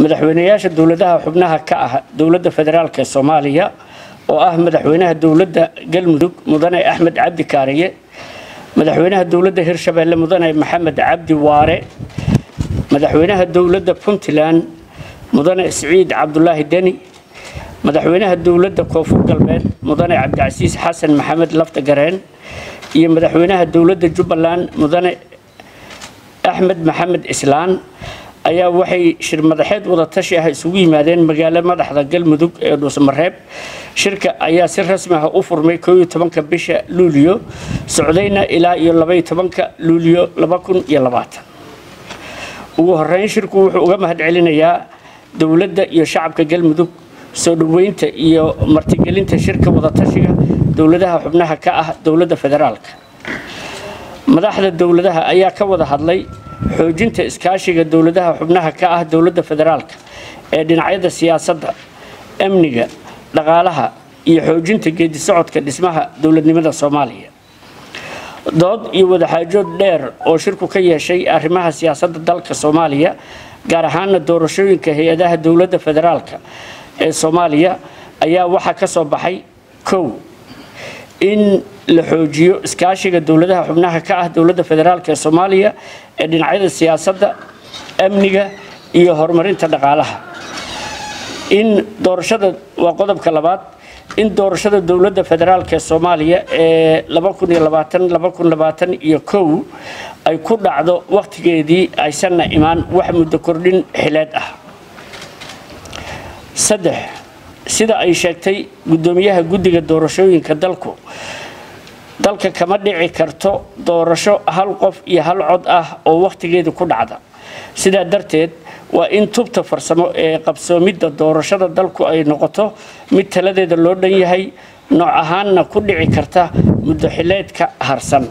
madaxweynayaasha dowladaha xubnaha ka ah dowladda federaalk ee soomaaliya oo ah madaxweynaha dowladda galmudug mudane axmed cabdi kaariye madaxweynaha dowladda hirshabeelle mudane maxamed cabdi waare madaxweynaha dowladda puntland mudane siciid cabdulaahi deni madaxweynaha dowladda koonfur galbeed mudane cabdicasiis xasan maxamed lafta gareen iyo madaxweynaha dowladda jubbaland mudane axmed maxamed islaan ayaa waxay shir madaxeed wadatashi ah isugu yimaadeen magaalo madaxda galmudug ee dhuusamareeb shirka ayaa si rasmi ah u furmay kooiyo tobanka bisha luuliyo socdayna ilaa iyo labaiyo tobanka luuliyo laba kun iyo labaatan ugu horeyn shirku wuxuu uga mahad celinayaa dowladda iyo shacabka galmudug soo dhoweynta iyo martigelinta shirka wadatashiga dowladaha xubnaha ka ah dowladda federaalka madaxda dowladaha ayaa ka wada hadlay xoojinta iskaashiga dowladaha xubnaha ka ah dowladda federaalka ee dhinacyada siyaasadda amniga dhaqaalaha iyo xoojinta geedi socodka dhismaha dowladnimada soomaaliya dood iyo wadaxaajood dheer oo shirku ka yeeshay arrimaha siyaasadda dalka soomaaliya gaar ahaana doorashooyinka hay-adaha dowladda federaalka ee soomaaliya ayaa waxaa ka soo baxay kow in la xoojiyo iskaashiga dowladaha xubnaha ka ah dowladda federaalk ee soomaaliya ee dhinacyada siyaasadda amniga iyo horumarinta dhaqaalaha in doorashada waa qodobka labaad in doorashada dowladda federaalk ee soomaaliya ee iyo kow ay ku dhacdo wakhtigeedii aysanna imaan wax muddo kordhin xileed ah saddex sida ay sheegtay guddoomiyaha guddiga doorashooyinka dalku dalka kama dhici karto doorasho hal qof iyo hal cod ah oo wakhtigeedu ku dhacda sidaa darteed waa in tubta farsamo ee qabsoomidda doorashada dalku ay noqoto mid taladeeda loo dhan yahay nooc ahaanna ku dhici karta muddo xileedka harsan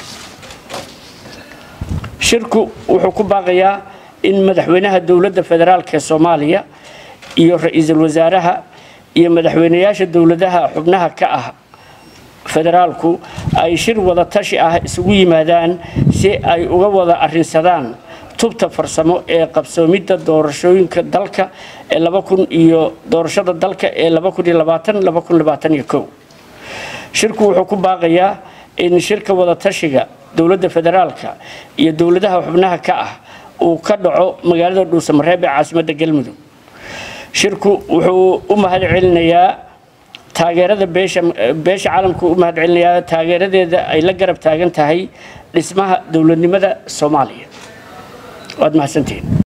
shirku wuxuu ku baaqayaa in madaxweynaha dowladda federaalk ee soomaaliya iyo ra-iisul wasaaraha iyo madaxweynayaasha dowladaha xubnaha ka ah federaalku ay shir wada tashi ah isugu yimaadaan si ay uga wada arinsadaan tubta farsamo ee qabsoomidda doorashooyinka dalka ee iyo doorashada dalka ee shirku wuxuu ku baaqayaa in shirka wada tashiga dowladda federaalka iyo dowladaha xubnaha ka ah uu ka dhaco magaalada dhuusamareeb ee caasimadda galmudug shirku wuxuu u mahad celinayaa taageerada beesha beesha caalamku u mahad celinayaa taageeradeeda ay la garab taagan tahay dhismaha dowladnimada soomaaliya waad mahadsantihiin